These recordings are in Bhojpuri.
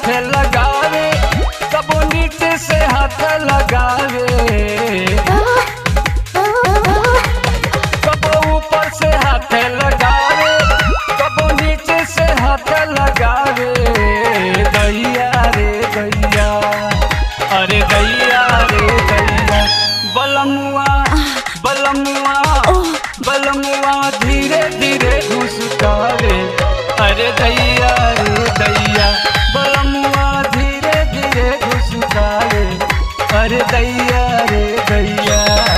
हाथ लगावे कबो नीचे से हाथ लगावे कबो ऊपर से हाथ लगावे कबो नीचे से हाथ लगावे दैया रे दैया अरे दैया रे दैया बलमुआ बलमुआ बलमुआ धीरे धीरे घुसकावे अरे दैया रे दैया बलमुआ धीरे धीरे घुसकावे अरे दैया रे दैया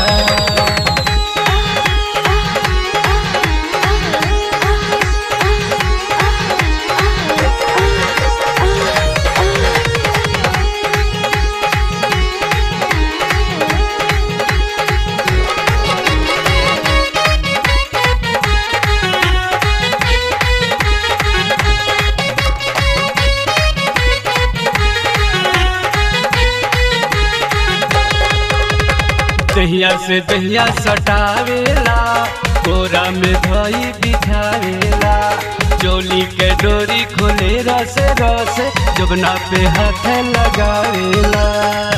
दहिया से दहिया सटावेला कोरा में धई बिठावेला चोली के डोरी खोले रस रस जबना पे हाथ लगावेला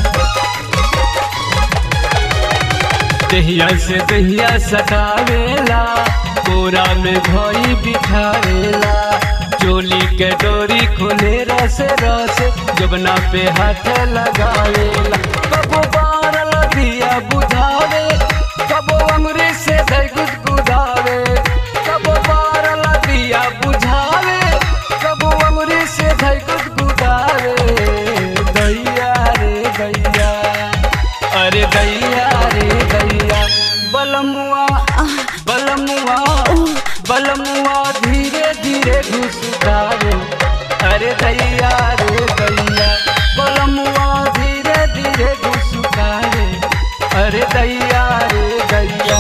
दहिया से दहिया सटावेला कोरा में धई बिठावेला चोली के डोरी खोले रस रस जबना पे हाथ लगावेला कबो बारल दिया बुझावे कबो अमरी से धई गुदगुदावे कबो बारल दिया बुझावे कबो अमरी से धई गुदगुदावे दैया रे दैया अरे दैया रे दैया बलमुआ बलमुआ बलमुआ धीरे धीरे घुसकावे अरे दैया रे दैया बलमुआ धीरे धीरे घुसकावे अरे दैया रे दैया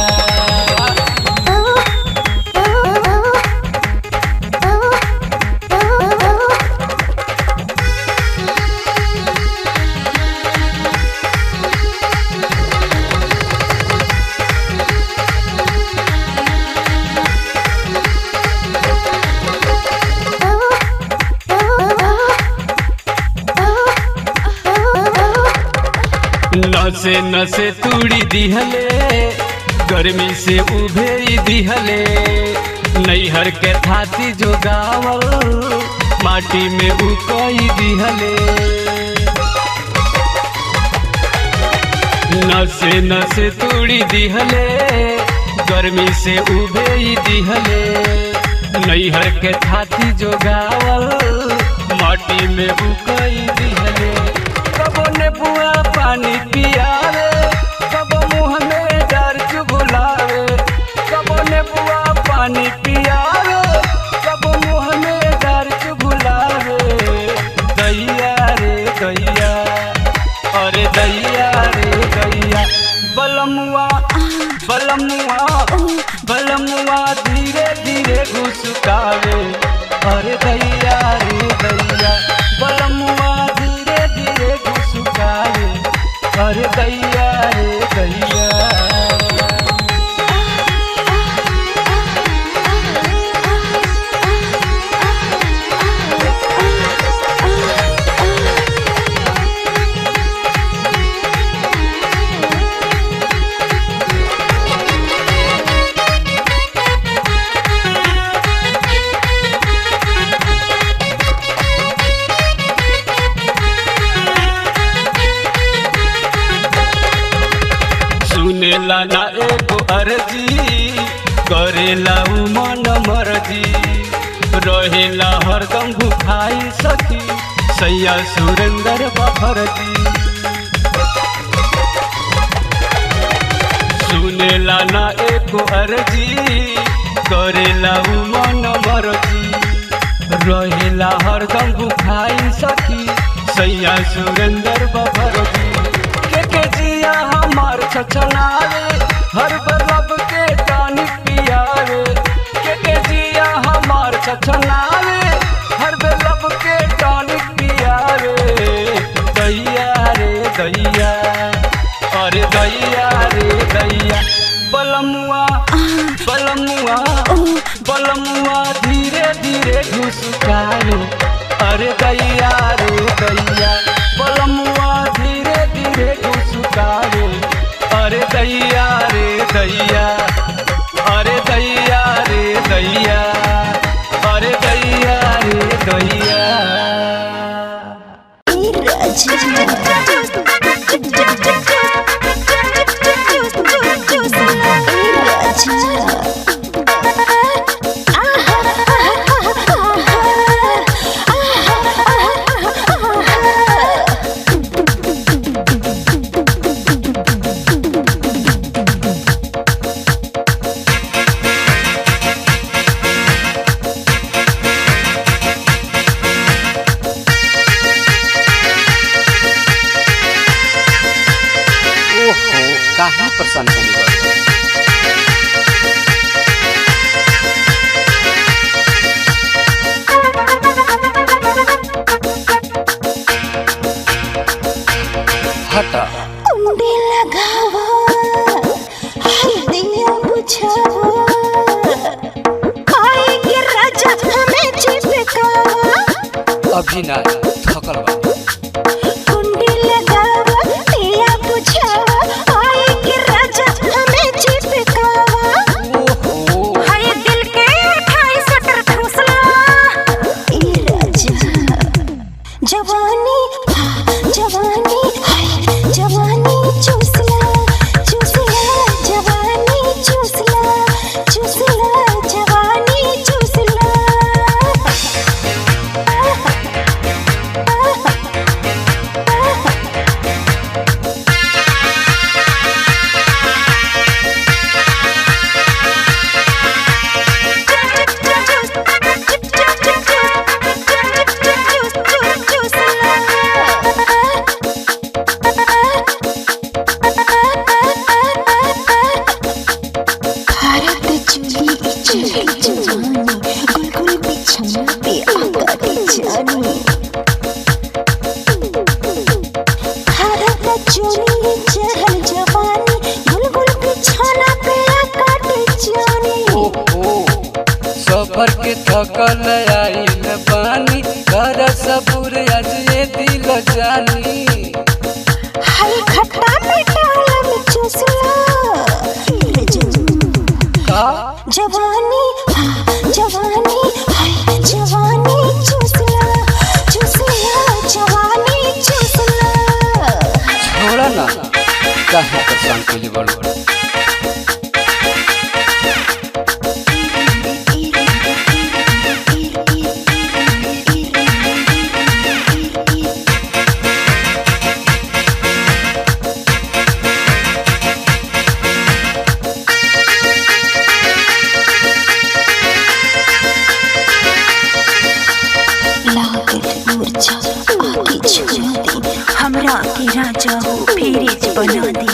नसे नसे तूड़ी दिहले गर्मी से उभेरी दिहले नैहर के थाती जो गावल माटी में उकई दिहले नसे नसे तूड़ी दिहले गर्मी से उभेरी दिहले नैहर के थाती जो गावल माटी में उकई दिहले कबो ने बुआ पानी पियावे कबो मुँह में डर चुगुलावे कबो ने बुआ पानी पियावे कबो मुँह में डर चुगुलावे दैया रे दैया अरे दैया रे दैया बलमुआ बलमुआ बलमुआ धीरे धीरे घुसकावे अरे दैया रे दैया बलमुआ धीरे धीरे घुसकावे अरे दैया रे दैया सुनेला ना एगो अर्जी करेला उ मन मर्जी रहेला हरदम भुखाई सखी सैया सुरेंद्र बफरजी सुनेला ना एको अर्जी करेला उ मन मर्जी रहेला हरदम भुखाई सखी सैया सुरेंद्र बफरजी के के जिया हमार छछनावे हर बलब के टानिक पियावे के के जिया हमार छछनावे हर बलब के टानिक पियावे दैया रे दैया अरे दैया रे दैया बलमुआ बलमुआ बलमुआ धीरे धीरे घुसकावे अरे दैया रे दैया बलमुआ धीरे धीरे घुसकावे अरे दैया रे दैया अरे दैया रे दैया अरे दैया रे दैया ओहो काहे परेशान करी बा हटा कुंडी लगावा हल्दिया बुझावा खाएगी राजा हमें चिपकावा अभी ना थकल बा कुंडी लगावा दिया बुझावा आएगी राजा हमें चिपकावा ओहो हाय दिल के ठाई सटर ठूसला ए राजा जवानी हाँ, जवानी हाय जवानी चूसला चूसला जवानी चूसला चूसला जवानी चूसला भारत चुली चली जवानी गुलगुल बिछमा पे आकाटी जानी भारत चुली चहल जवानी गुलगुल बिछाना पे आकाटी जानी ओहो सफर के थकल आइल बानी कर सबूर आज ये दिल जानी हाय खट्टा मीठा में चूसला का जवानी हाँ, जवानी हाय जवानी चूसला चूसला जवानी चूसला छोड़ा ना काहे परेशान करी बड़ लागल मूर्छा आके छुड़ा दी हमरा के राजा हो फेरिज बना दी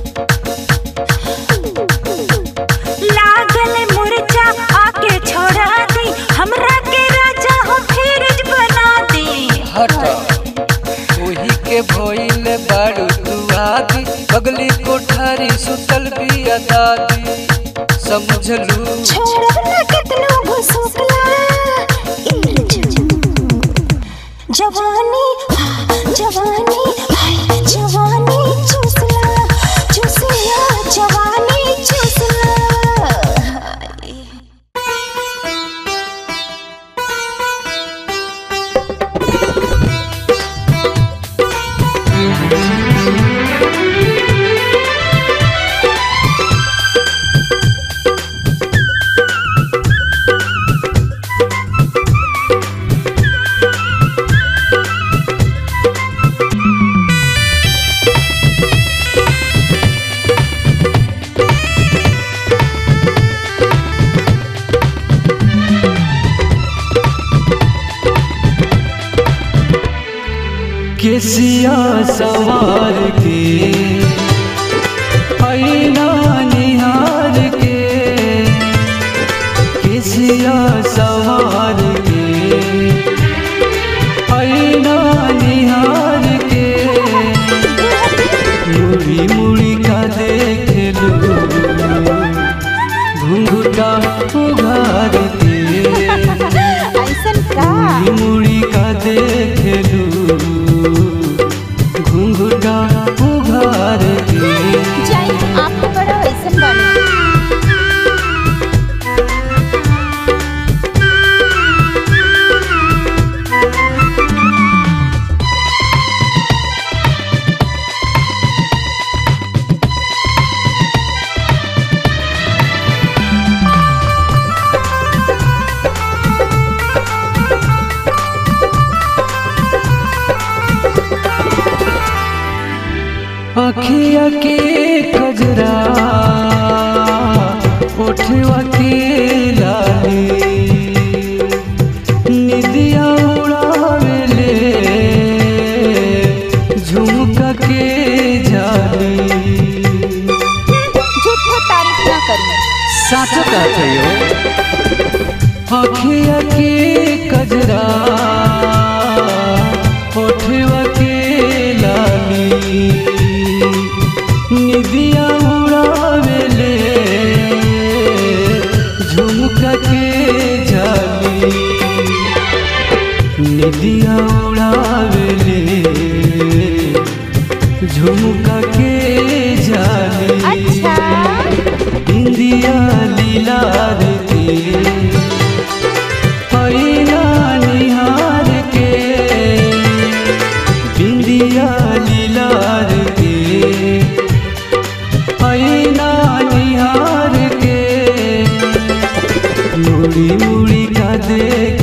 लागल मूर्छा आके छोड़ा दी हमरा के राजा हो फेरिज बना दी हटा ओही के भइल बाड़ू तू आदि अगली कोठारी सुतल बिया दादी समझलू छोड़ब ना कितनो घुसुकला जवानी हाँ, जवानी हाय जवानी चूसला चूसला जवानी चूसला हाय। केसिया सवार के ऐना निहार के केसिया सवार के ऐना निहार के मुड़ी मुड़ी का देख लो घुंघटा उघार के ऐसन का मुड़ी मुड़ी का अखिया के कजरा उठवा के लाली निदिया उड़ावेले झुमका के जाली झूठो तारीफ ना करी साचो कहते हो अखिया के कजरा ओठवा के लाली निदिया उड़ावेले झुमका के जाली निदिया उड़ावेले झुमका के जाली अच्छा इंदिया लीला रे पैना निहार के बिंदिया लीला रे पैना निहार के मुड़ी मुड़ी का देख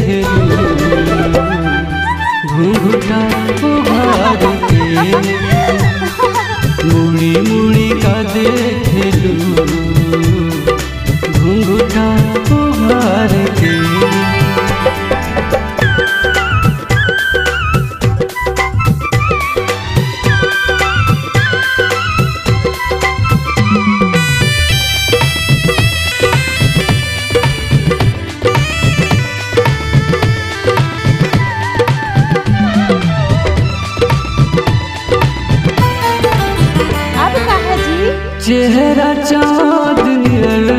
घूंघटा उघार के मुड़ी मुड़ी का देख घुंघटा उघार के अब कहा जी चेहरा चाँद नियर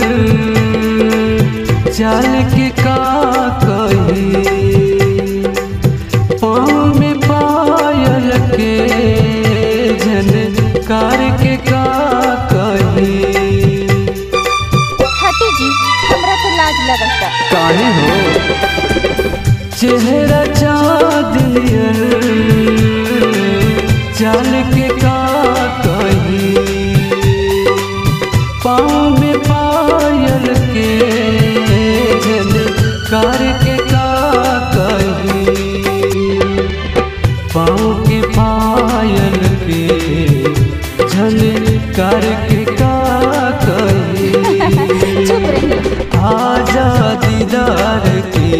चाल के का कही पाँव में पायल के झनकार के का कही हटी जी हमरा तो लाज लगता काहे हो चेहरा चाँद नियर चाल के का कही पाँव में पायल के झनकार के का कही पाँव के पायल के झनकार के का कही चुप रही आजा दीदार के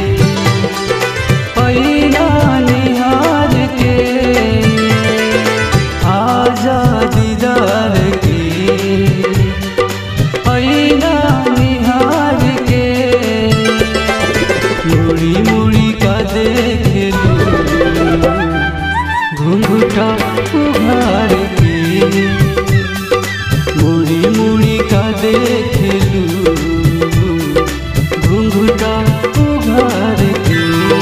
पैना निहार के आजा दीदार के पैना निहार के मुड़ी मुड़ी का देख घुंघटा उघार के मुड़ी मुड़ी का देख घुंघटा उघार के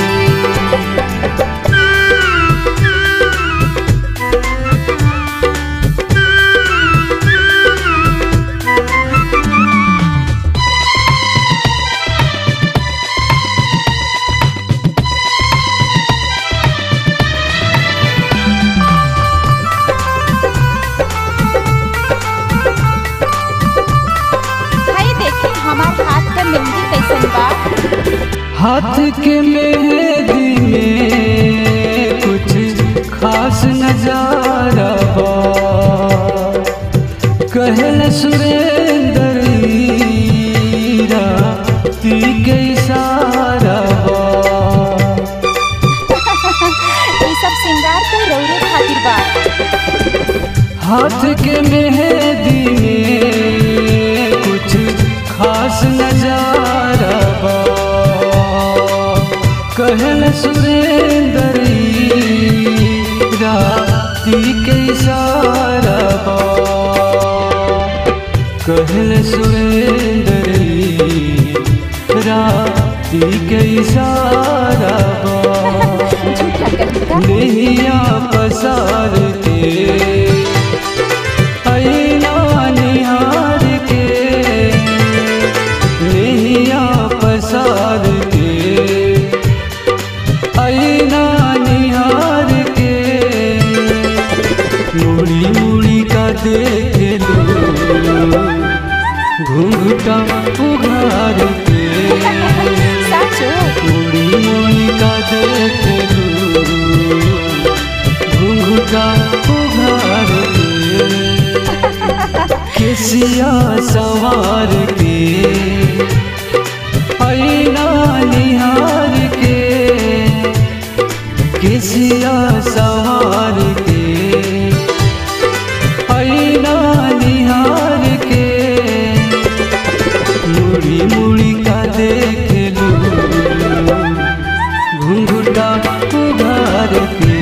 भाई देखी हमार हाथ का मेहंदी कैसन बा हाथ के मेहंदी में कुछ खास नजारा बा कहल सुरेंद्र हीरा ती के इशारा बा ये सब सिंगार तो रौरे खातिर बा हाथ के मेहंदी में कुछ खास नजारा बा कहल सुरेंद्र राती के इशारा बा कहल सुरेंद्र राती के इशारा बा झूठा कविता नैया पसार के ऐना निहार के नैया पसार के ऐना निहार के मुड़ी मुड़ी का देख लो घूंघटा उघार के साचो मुड़ी मुड़ी का देख लू घुंघटा उघार के केसिया सवार के ऐना निहार के केसिया सवार के ऐना निहार के मुड़ी मुड़ी का देख लू घुंघुटा उघार के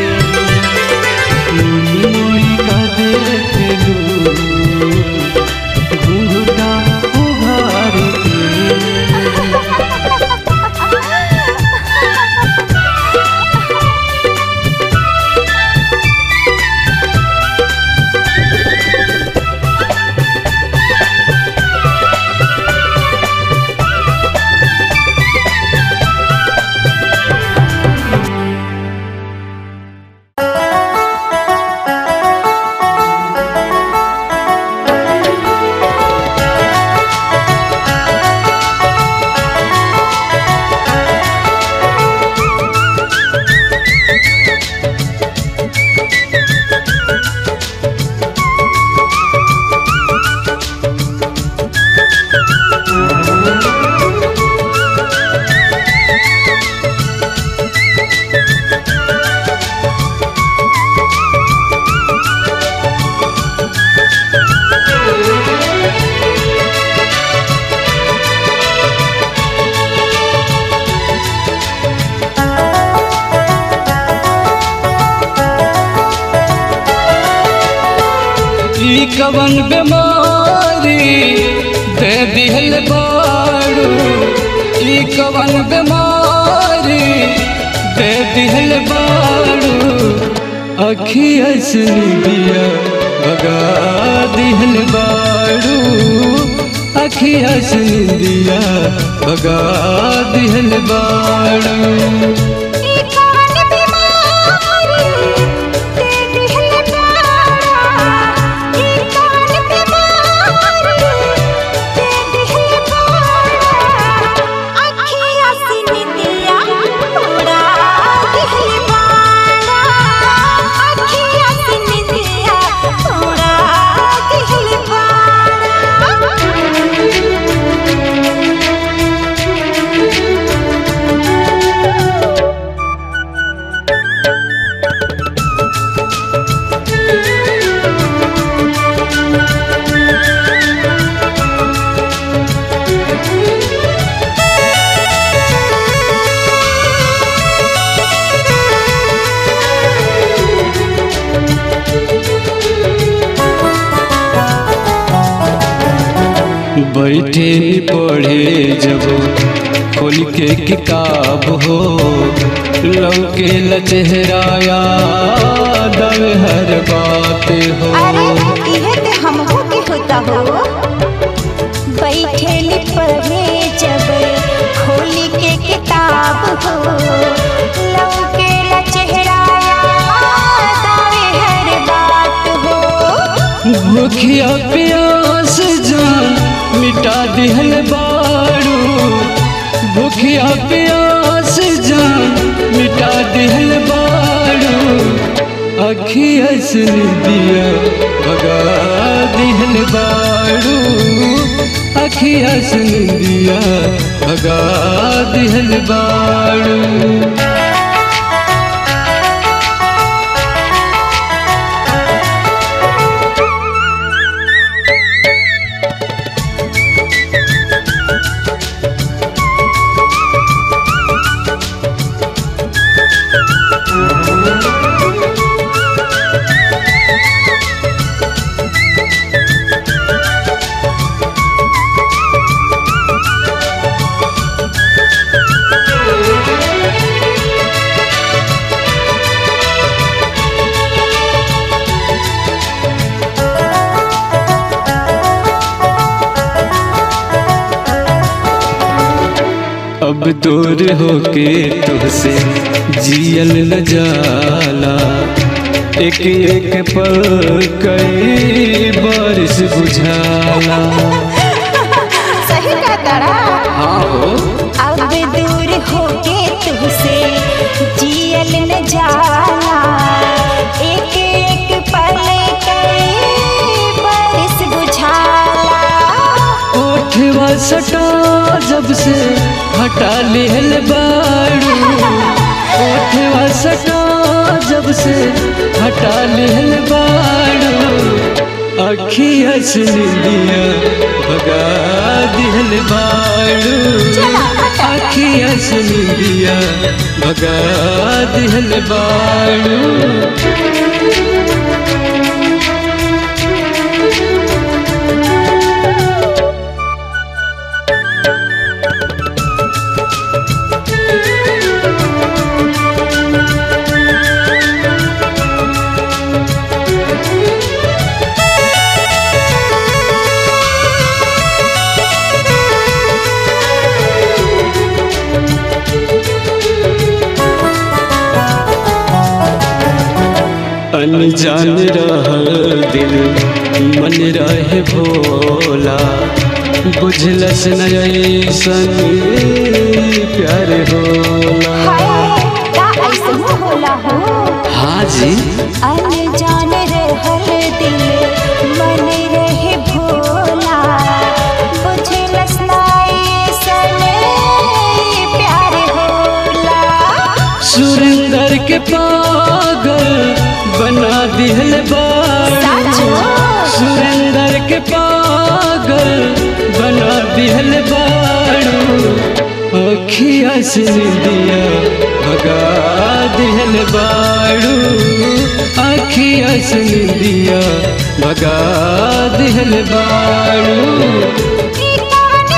मुड़ी मुड़ी का देख लू घुंघुटा उघार के ई कवन बीमारी दे दिहल बाड़ू ई कवन बीमारी दे दिहल बाड़ू अखिया सुनिया भगा दिहल बाड़ू अखिया सुनिया भगा दिहल बाड़ू बैठे नी पढ़े जब खोल के किताब हो लौके ल चेहराया दव हर बात हो अरे इहे ते हमहू के होता हो बैठे ली पढ़े जब खोली के किताब हो लौके ला चेहरा दावे हर बात हो भूखिया प्यास जान मिटा दिहल बाड़ू भूखिया प्यास जान मिटा दिहल बाड़ू अखिया सुन दिया भगा दिहल बाड़ू अखिया सुन दिया भगा दिहल बाड़ू अब दूर होके तुझसे जियल न जाला एक एक पल कई बारिश बुझाला सही का तड़ा हाँ हो अब दूर होके तुझसे जियल न जाला एक एक पल कई बरस बुझा सटा जब से हटा लिहल बाड़ू ओठवा सटा जब से हटा लिहल बाड़ू अखिया से निंदिया भगा दिहल बाड़ू अखिया से निंदिया भगा दिहल बाड़ू अनजान रहल दिल मन रहे भोला बुझलस न ऐसन प्यार होला का ऐसे होला हो हाँ जी अनजान रहल दिल मन रहे भोला बुझलस नाई सने प्यार होला सुरेंदर के पागल बना दिहल बाड़ू साचो? सुरेंदर के पागल बना दिहल बाड़ू अखिया से निंदिया भगा दिहल बाड़ू अखिया से निंदिया भगा दिहल बाड़ू ई कवन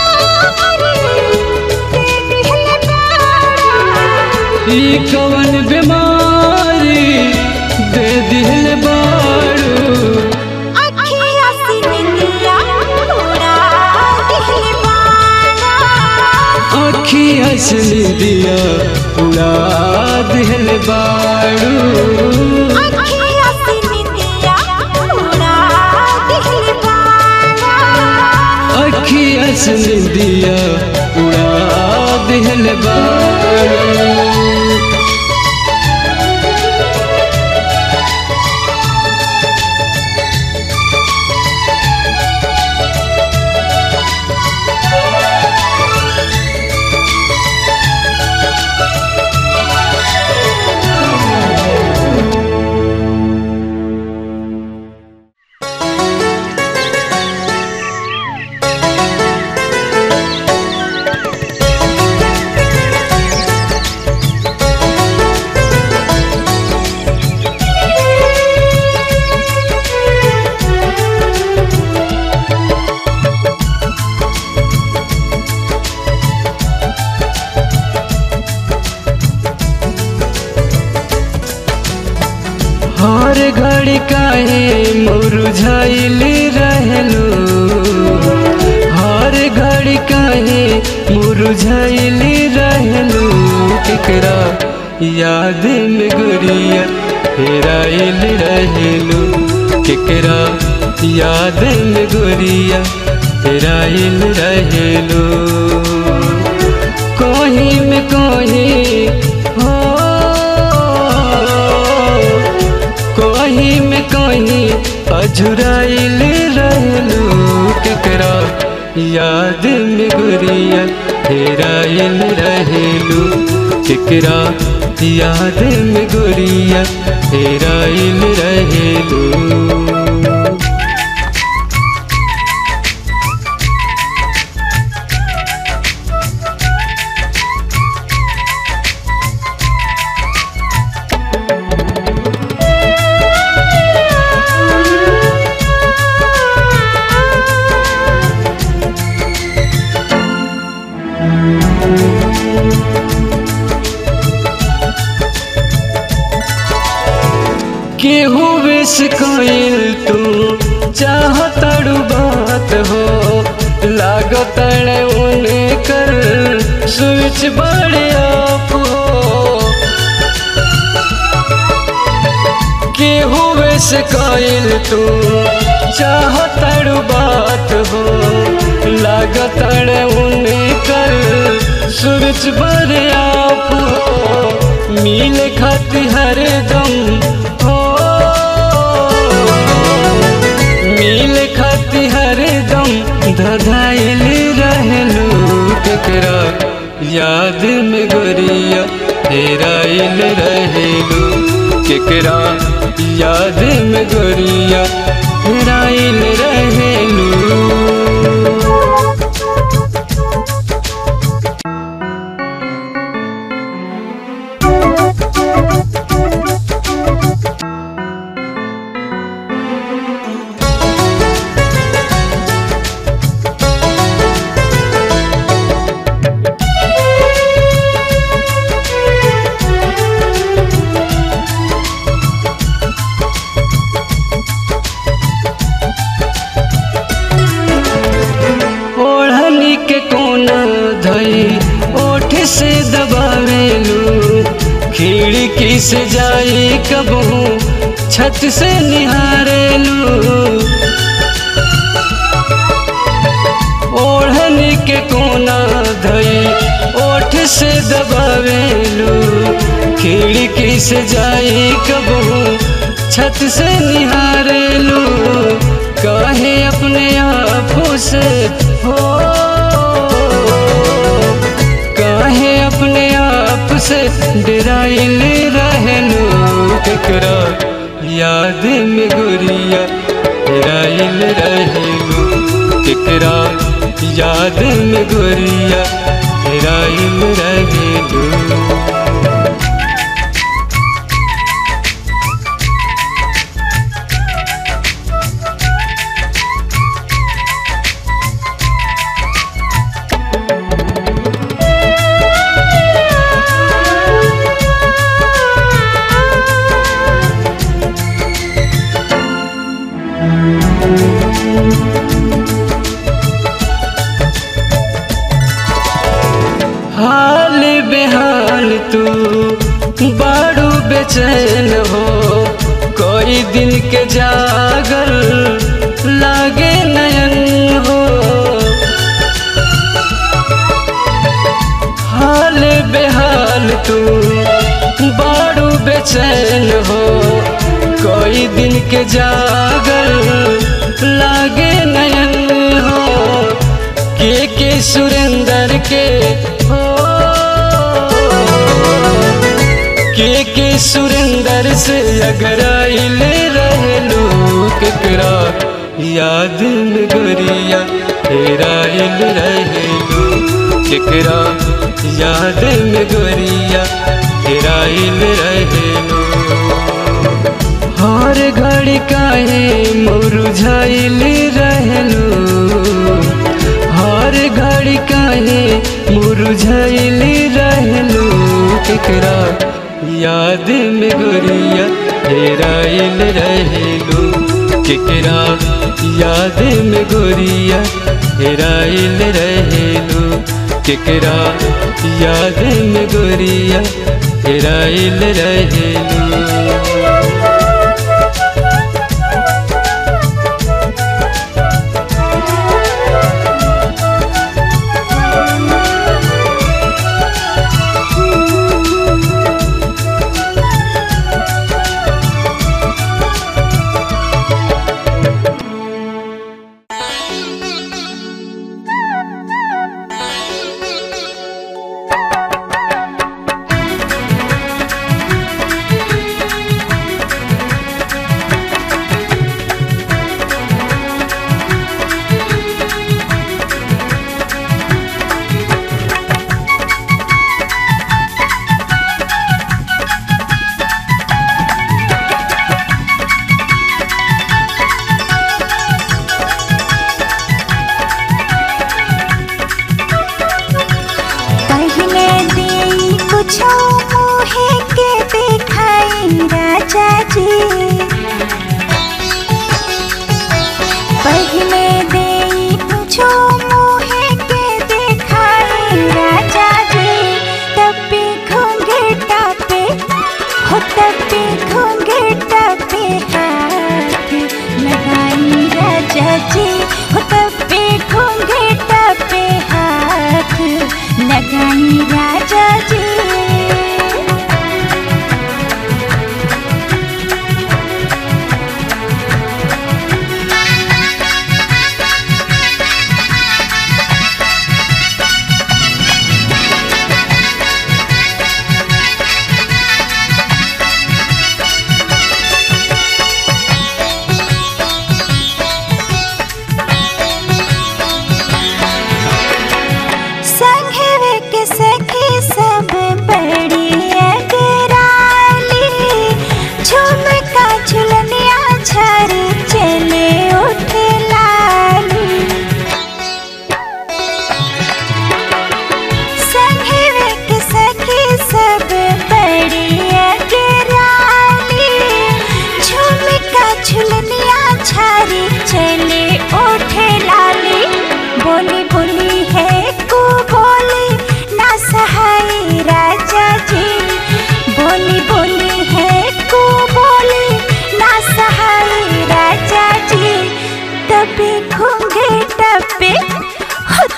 बीमारी दे दिहल बाड़ा। अखिया से निंदिया उड़ा दिहल बाड़ू अखिया से निंदिया उड़ा दिहल बाड़ा। अखिया से निंदिया उड़ा दिहल बाड़ू हर घड़ी काहे मुरझाइल रहलू हर घड़ी काहे मुरझाइल रहलू केकरा याद में गुड़िया हेराइल रहलू केकरा याद में गुड़िया हेराइल रहलू कोही में कोही हो कोही में कोही अझुराइल रहलू केकरा याद में गुड़िया हेराइल रहलू केकरा याद में गुड़िया हेराइल रहलू केहू विष कोइल तू चाहतड़ू बात हो लागतड़ उने कर स्विच बड़े आप हो केहू विष कोइल तू चाहतड़ू बात हो लागतड़ उने कर स्विच बड़े आप हो मिल खाती हर दम हो मिल खाती हर दम धधाइल याद में गोरिया हेराइल रहेलू केकरा याद में गोरिया हेराइल रहेलू ओढ़नी के कोना धई ओठ से दबावेलू खिड़की से जाई कबहू छत से निहारेलू ओढ़नी के कोना धई ओठ से दबावेलू खिड़की से जाई कबहू छत से निहारेलू कहे अपने आप से हो कहे अपने आप से डराइल रहलू केकरा याद में गुरिया डराइल रहलू केकरा याद में गुरिया डराइल रहलू हाल बेहाल तू बाड़ू बेचैन हो कोई दिन के जागर लागे नयन हो हाल बेहाल तू बाड़ू बेचैन हो कोई दिन के जागर लागे नयन हो के के सुरेंद्र के हो के के सुरेंद्र से अगर आइल रहलू केकरा याद में गोरिया हेराइल रहलू केकरा याद में गोरिया हेराइल रहलू हर घड़ी काहे मुरझाइल रहलू हर घड़ी काहे मुरझाइल रहलू केकरा याद में गोरिया हेराइल रहलू केकरा याद में गोरिया हेराइल रहलू केकरा याद में गोरिया हेराइल रहलू पहले देई कुछो मुहे के दिखाई राजा जी पहले देई कुछो मुहे के दिखाई राजा जी तब भी घूंघटा पे हो तब भी घूंघटा पे हाथ लगाई राजा जी हो तब भी घूंघटा पे हाथ लगाई राजा जी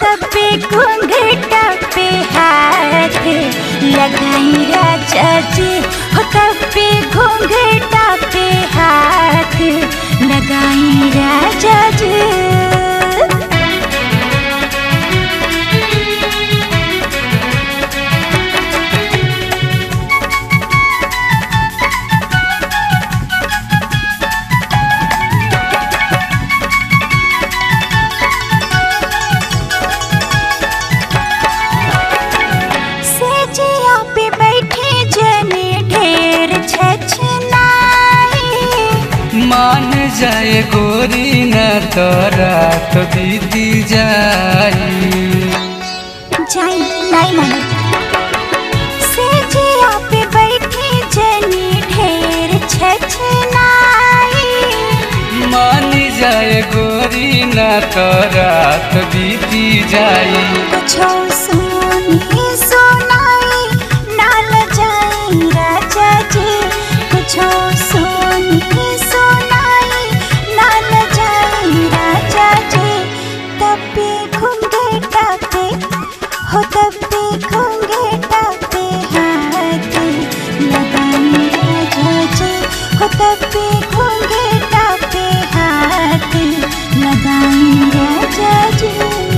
तब पे घूंघटा पे हाथ लगाई राजा जी हो तब पे घूंघटा पे हाथ लगाई राजा जी सेजिया पे बैठे जने ढेर छछनाई मान जाए गोरी न तो रात बीती जाई जाई नहीं माने सेजिया पे बैठे जने ढेर छछनाई मान जाए गोरी न तो रात बीती जाई कुछो सुनी सुनाई नाल जाई राजा जी कुछो सुनी सुनाई नाल जाई राजा जी तब पे घूंघेटा पे हो तब पे घूंघेटा पे हाथ लगाई राजा जी हो तब पे घूंघेटा पे हाथ लगाई राजा जी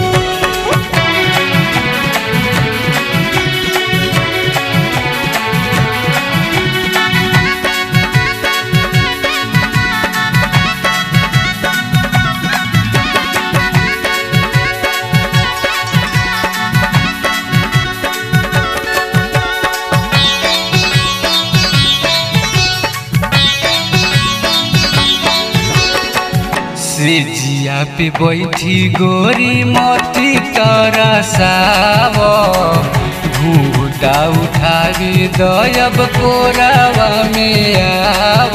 सिजिया पे बैठी गोरी मोती तरसाव घूटा उठावी दयब कोरावा में आव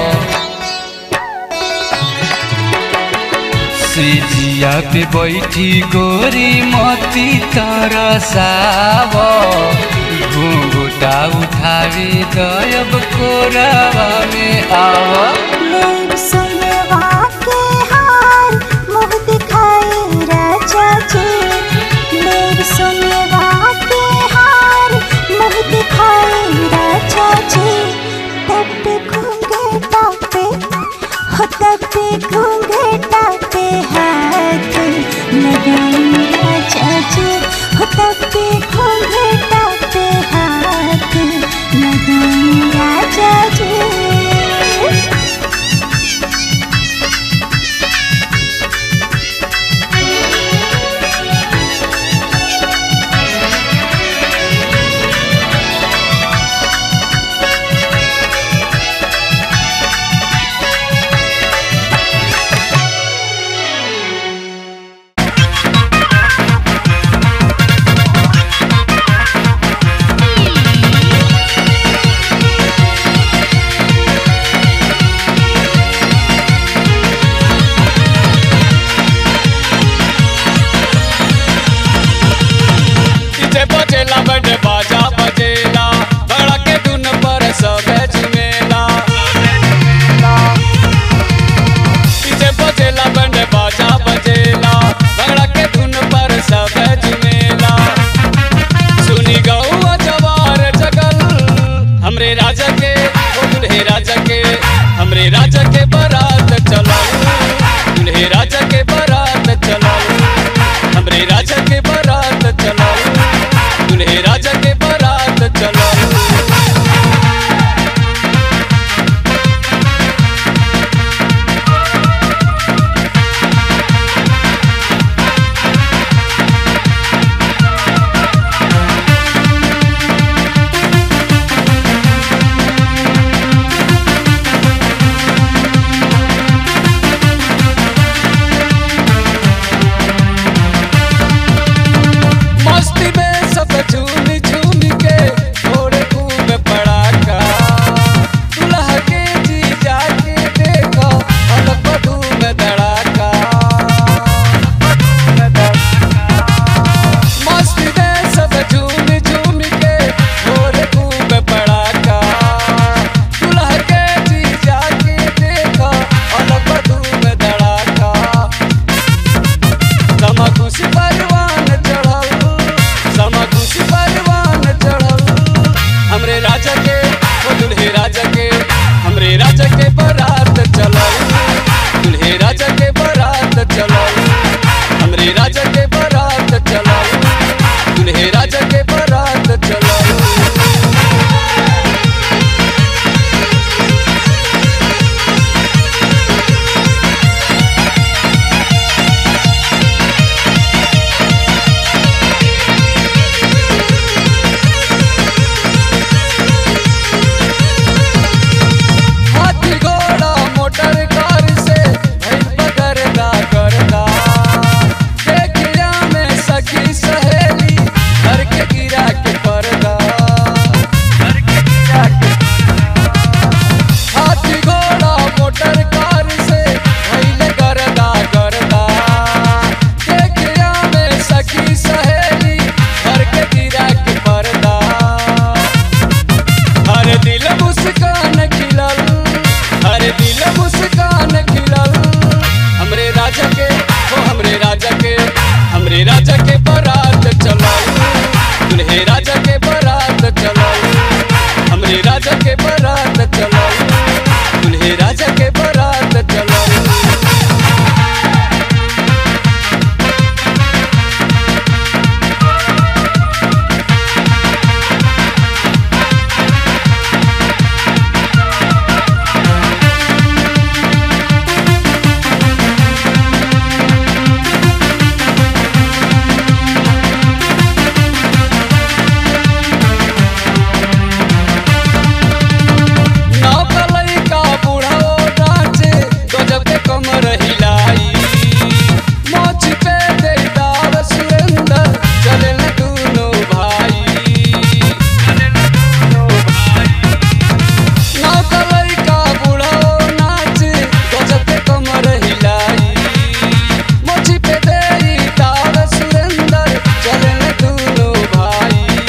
सिजिया पे बैठी गोरी मोती तरसाव घूटा उठावी दयब कोरावा में आव लेब सोनेवा के हार मुँह दिखाए राजा जी लेब सोनेवा के हार मुँह दिखाए राजा जी तब पे घूंघेटा पे हो तब पे घूंघेटा पे हाथ लगाई राजा जी हो तब पे घूंघेटा पे हाथ लगाई राजा जी चलल हमरे राजा के बारात चलल दुल्हे राजा के बारात चलल हाथी घोड़ा मोटर कार से भइल बगरदा करदा देखिया में सखी सहेली घर के गिरा के पर्दा घर के गिरा के हाथी घोड़ा मोटर कार से भइल गरदा करदा देखिया में सखी सहेली घर के गिरा के पर्दा हर दिल मुस्कान खिलल हर दिल मुस्कान खिलल हमरे राजा के ओ हमरे राजा के हमरे राजा के बारात चलल दुल्हे राजा के बारात चलल हमरे राजा के बारात चलल दुल्हे राजा के बारात चलल नौकलई का बुढ़ाओ नाचे गजब के कमर हिलाई मोछ पे दे दाव सुरेंद्र चले न दोनों भाई नौकलई का बुढ़ाओ नाचे गजब के कमर हिलाई मोछ पे दे दाव सुरेंद्र चले न दोनों भाई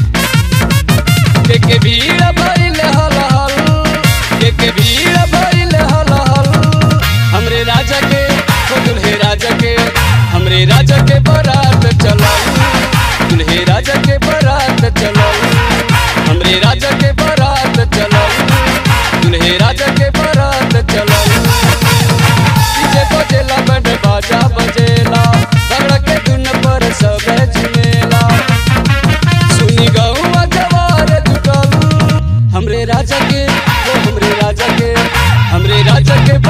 के के भीड़ भइल हल हल के के भीड़ भइल हल हल हमरे राजा के ओ दुल्हे राजा के हमरे राजा के बारात चलल दुल्हे राजा के बारात चलल हमरे राजा के बारात चलल दुल्हे राजा के बारात चलल डीजे बजेला बैंड बाजा बजेला भगड़ के धुन पर सब झुमेला सुनी गौआ जवार जुटल हमरे राजा के ओ हमरे राजा के हमरे राजा के